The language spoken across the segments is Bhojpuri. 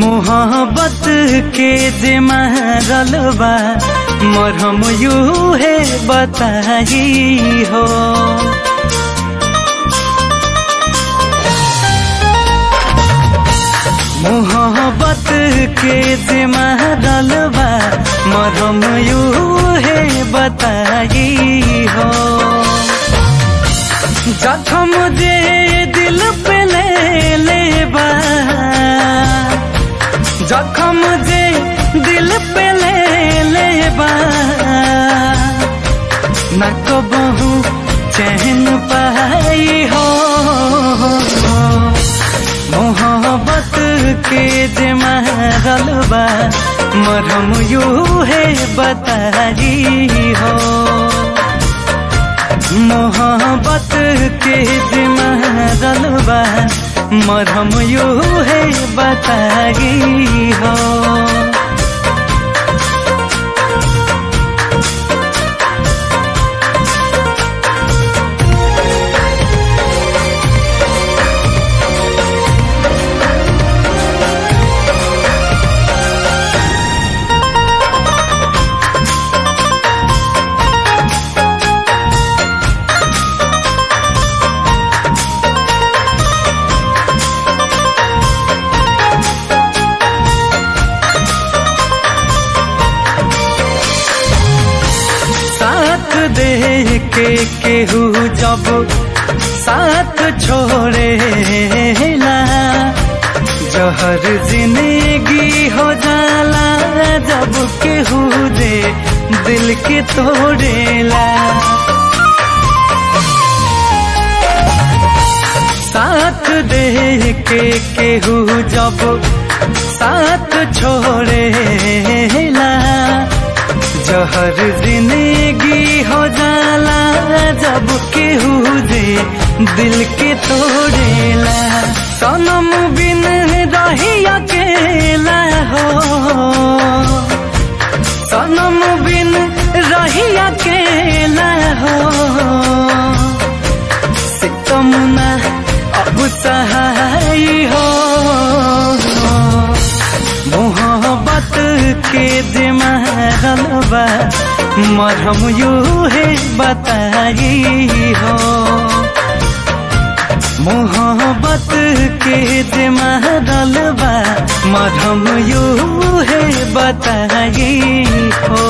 मोहब्बत के जे महरल बा मरहम यू है बताई हो मोहब्बत के जे महरल बा मरहम यू है बताई हो जखम जे दिल पे ले ले बा जखम जे दिल पे ले ले बा न कबहू चैन पाई हो मोहब्बत के जे महरल बा मरहम यू है बताई हो मोहब्बत के जे महरल बा मरहम यू है बताई हो साथ दे के केहू जब साथ छोड़े ला जहर जिंदगी हो जाला जब केहू दे दिल के तोड़ेला साथ दे के केहू जब साथ छोड़े ला जहर जिंदगी हो जाला जब केहू दे दिल के तोड़ेला सनम बिन रही अकेला हो सनम बिन रही अकेला हो सितमुना अब सहाय हो मोहब्बत के जे महरल बा मरहम यू है बताई हो मोहब्बत के जे महरल बा मरहम यू है बताई हो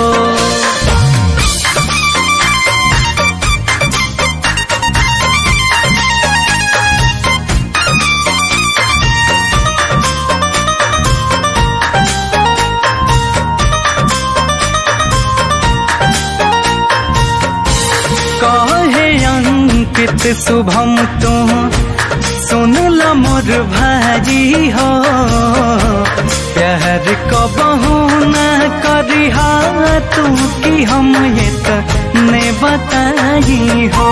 कहे अंकित शुभम तू सुन ल मोर भाजी हो प्यार कबहू न करी तू कि हम ये ने बताई हो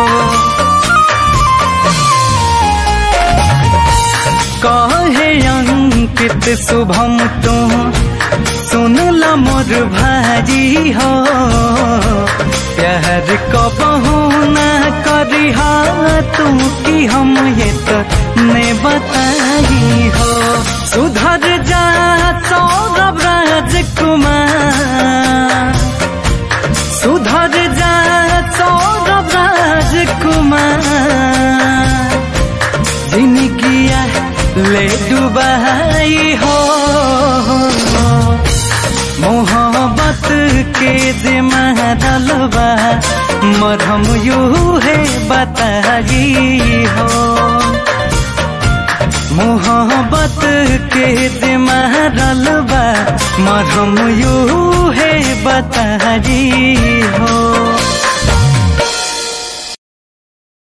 कहे अंकित शुभम तू सुन ल मोर भाजी हो प्यार कबहू न करी तू कि हम ये तो ने बताई हो सुधर जा सौरभ राजकुमार सुधर जा सौरभ राजकुमार जिनकिया ले डुबाई हो मोहब्बत के जे महरल बा मरहम यू है बताई हो मोहब्बत के जे महरल बा मरहम यू है बताई हो